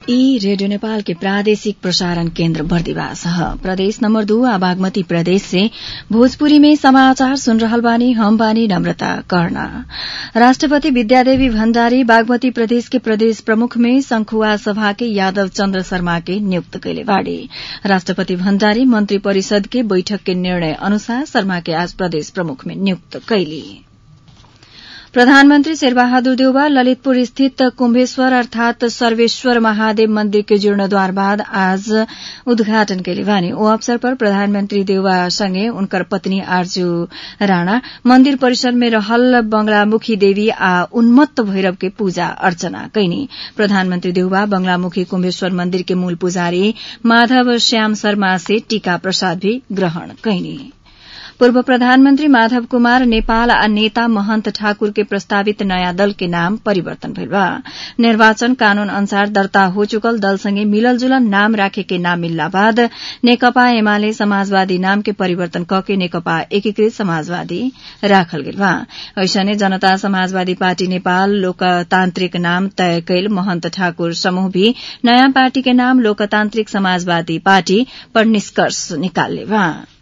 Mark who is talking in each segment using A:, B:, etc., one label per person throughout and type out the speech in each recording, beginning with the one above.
A: ई रेडियो नेपाल के प्रादेशिक प्रसारण केन्द्र बर्दिवास ह प्रदेश नम्बर दू आ बागमती प्रदेश से भोजपुरी में समाचार सुन रहल बानी हम बानी नम्रता कर्ण राष्ट्रपति विद्यादेवी भण्डारी बागमती प्रदेश के प्रदेश प्रमुख में संखुआ सभा के यादव चन्द्र शर्मा के नियुक्त कैले बाड़ी राष्ट्रपति भण्डारी मन्त्री परिषद के बैठक के निर्णय अनुसार शर्मा के आज प्रदेश प्रमुख में नियुक्त कैली प्रधानमन्त्री शेरबहादुर देउवा ललितपुर स्थित कुम्भेश्वर अर्थात सर्वेश्वर महादेव मन्दिर के जीर्णोद्वार बाद आज उद्घाटन कैले बानी ओ अवसर पर प्रधानमन्त्री देउवा सँगै उनकर पत्नी आरजू राणा मन्दिर परिसर में रहल बंगलामुखी देवी आ उन्मत्त भैरव के पूजा अर्चना कैनी प्रधानमन्त्री देउवा बंगलामुखी कुम्भेश्वर मन्दिर के मूल पुजारी माधव श्याम शर्मा से टीका प्रसाद भी ग्रहण कैनी पूर्व प्रधानमन्त्री माधव कुमार नेपाल आ नेता महन्त ठाकुर के प्रस्तावित नयाँ दल के नाम परिवर्तन भइल बा निर्वाचन कानून अनुसार दर्ता हो चुकल दलसँगै मिलल जुलल नाम राखे के नाम मिलला बाद नेकपा एमाले समाजवादी नाम के परिवर्तन कके नेकपा एकीकृत समाजवादी राखल गेल बा ऐसने जनता समाजवादी पार्टी नेपाल लोकतान्त्रिक नाम तय कैल महन्त ठाकुर समूह भी नयाँ पार्टी के नाम लोकतान्त्रिक समाजवादी पार्टी पर निष्कर्ष निकाल्ने बा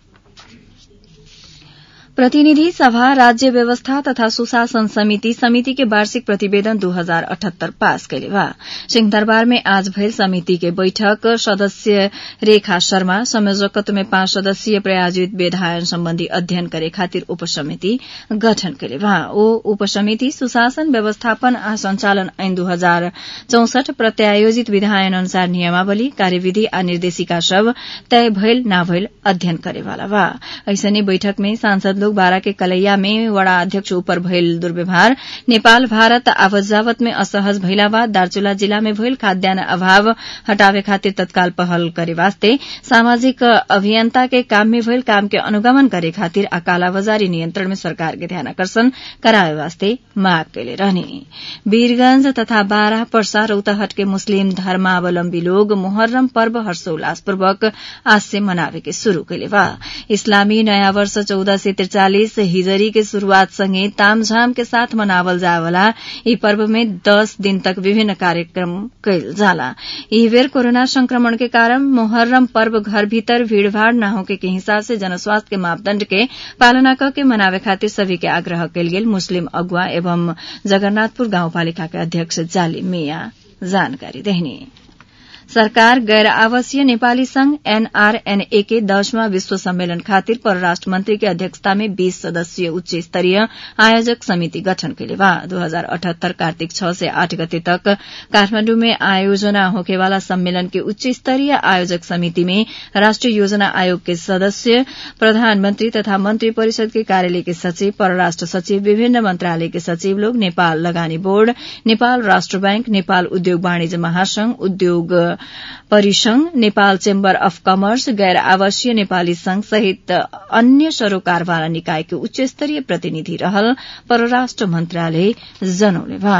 A: प्रतिनिधि सभा राज्य व्यवस्था तथा सुशासन समिति समिति के वार्षिक प्रतिवेदन दू हजार अठहत्तर पास कैले बा सिंहदरबार में आज भइल समिति के बैठक सदस्य रेखा शर्मा संयोजकत्व में पाँच सदस्यीय प्रायोजित विधायन सम्बन्धी अध्ययन करे खातिर उपसमिति गठन कैले बा ओ उपसमिति सुशासन व्यवस्थापन आ संचालन ऐन दू हजार चौसठ प्रत्यायोजित विधायन अनुसार नियमावली कार्यविधि आ निर्देशिका सब तय भइल ना भइल अध्ययन करेवाला बा ऐसने बैठक में सांसद लोग बारा के कलैया में वड़ा अध्यक्ष ऊपर भइल दुर्व्यवहार नेपाल भारत आवत जावत में असहज भइला बाद दार्चुला जिला में भइल खाद्यान्न अभाव हटावे खातिर तत्काल पहल करे वास्ते सामाजिक अभियंता के काम में भइल काम के अनुगमन करे खातिर आ कालाबाजारी नियन्त्रण में सरकार के ध्यान आकर्षण करावे वास्ते माग कैले रहने वीरगंज तथा बारा पर्सा रौतहट के मुस्लिम धर्मावलम्बी लोग मोहर्रम पर्व हर्षोल्लासपूर्वक आज से मनावे के शुरू कैले बा इस्लामी नयाँ वर्ष चौदह से त्रिचालिस हिजरी के शुरूआत सँगै तामझाम के साथ मनावल जावला यी पर्व में दस दिन तक विभिन्न कार्यक्रम कैल जाला यही बेर कोरोना संक्रमण के कारण मोहर्रम पर्व घर भीतर भीड़भाड़ न होके के हिसाब से जनस्वास्थ्य के मापदण्ड के पालना करके मनावे खातिर सभी के आग्रह कैल गेल मुस्लिम अगुवा एवं जगन्नाथपुर गाउँपालिका के अध्यक्ष जाली मिया जानकारी देहनी सरकार गैर आवासीय नेपाली संघ एनआरएनए के दसवां विश्व सम्मेलन खातिर परराष्ट्र मंत्री के अध्यक्षता में बीस सदस्यीय उच्च स्तरीय आयोजक समिति गठन कैले बा दो हजार अठहत्तर कार्तिक छ से आठ गते तक काठमाण्डु में आयोजना होकेवाला सम्मेलन के उच्च स्तरीय आयोजक समिति में राष्ट्रिय योजना आयोग के सदस्य प्रधानमंत्री तथा मंत्री परिषद के कार्यालय के सचिव परराष्ट्र सचिव विभिन्न मंत्रालय के सचिव लोग नेपाल लगानी बोर्ड नेपाल राष्ट्र बैंक नेपाल उद्योग वाणिज्य महासंघ उद्योग परिसंघ नेपाल चेम्बर अफ कमर्स गैर आवासीय नेपाली संघ सहित अन्य सरोकारवाला निकाय के उच्च स्तरीय प्रतिनिधि रहल परराष्ट्र मन्त्रालय जनौले बा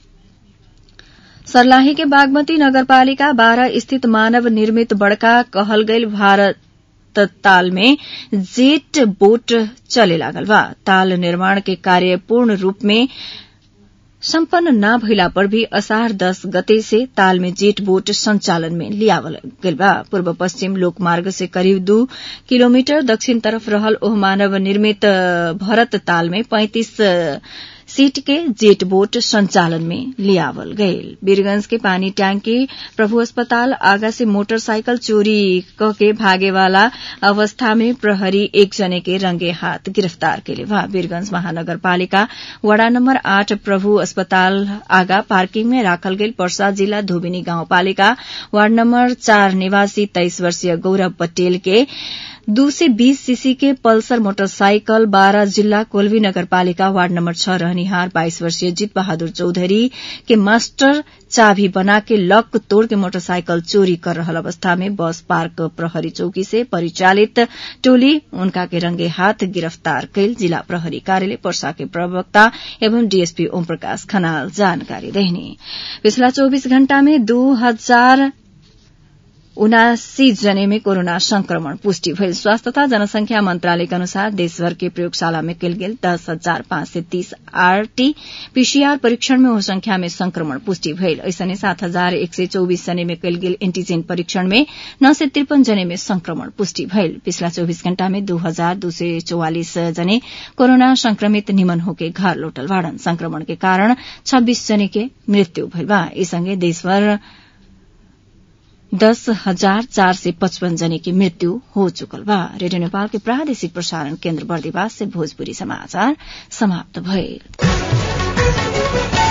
A: सर्लाही के बागमती नगरपालिका बाह्र स्थित मानव निर्मित बड़का कहल गईल भारत ताल में जेट बोट चले लागल बा ताल निर्माण के कार्य पूर्ण रूप में सम्पन्न न भइला पर भी असार दस गते से ताल में जेट बोट संचालन में लियावल गेल बा पूर्व पश्चिम लोकमार्ग से करीब दू किलोमीटर दक्षिण तरफ रहल ओह मानव निर्मित भरत ताल में पैंतीस सीट के जेट बोट संचालन में लियावल गयल वीरगंज के पानी टैंकी प्रभु अस्पताल आगा से मोटरसाइकिल चोरी क के भागे वाला अवस्था में प्रहरी एक जने के रंगे हाथ गिरफ्तार केले बा वीरगंज महानगरपालिका वड़ा नम्बर आठ प्रभु अस्पताल आगा पार्किंग में राखल गेल पर्सा जिला धोबिनी गाउँपालिका वार्ड नम्बर चार निवासी तेइस वर्षीय गौरव पटेल के दू से बीस सीसी के पल्सर मोटरसाइकल बारा जिल्ला कोल्वी नगरपालिका वार्ड नम्बर छ रहनिहार बाइस वर्षीय जीत बहादुर चौधरी के मास्टर चाभी बना के लक तोड़ के मोटरसाइकिल चोरी कर रहल अवस्था में बस पार्क प्रहरी चौकी से परिचालित टोली उनका के रंगे हाथ गिरफ्तार कैल जिला प्रहरी कार्यालय पर्सा के प्रवक्ता एवं डीएसपी ओम प्रकाश खनाल जानकारी देहनी पिछला चौबीस घण्टा में दू हजार उनासी जने में कोरोना संक्रमण पुष्टि भइल स्वास्थ्य तथा जनसंख्या मंत्रालयका अनुसार देशभर के प्रयोगशाला में कल गेल दस हजार पाँच सय तीस आरटी पीसीआर परीक्षण में ओ संख्या में संक्रमण पुष्टि भइल ऐसने सात हजार एक सय चौबिस जने में कल गेल एन्टीजेन परीक्षण में नौ सय त्रिपन जने में संक्रमण पुष्टि भइल पिछला चौबीस घण्टा में दो हजार दो सय चौवालिस जने कोरोना संक्रमित निमन होके घर लौटल बाड़न संक्रमण के कारण छब्बीस जने के मृत्यु भइल बा यी सँगै देशभर दस हजार चार सय पचपन जने की मृत्यु हो चुकल बा रेडियो नेपाल के प्रादेशिक प्रसारण केन्द्र बर्दिवास से भोजपुरी समाचार समाप्त भइल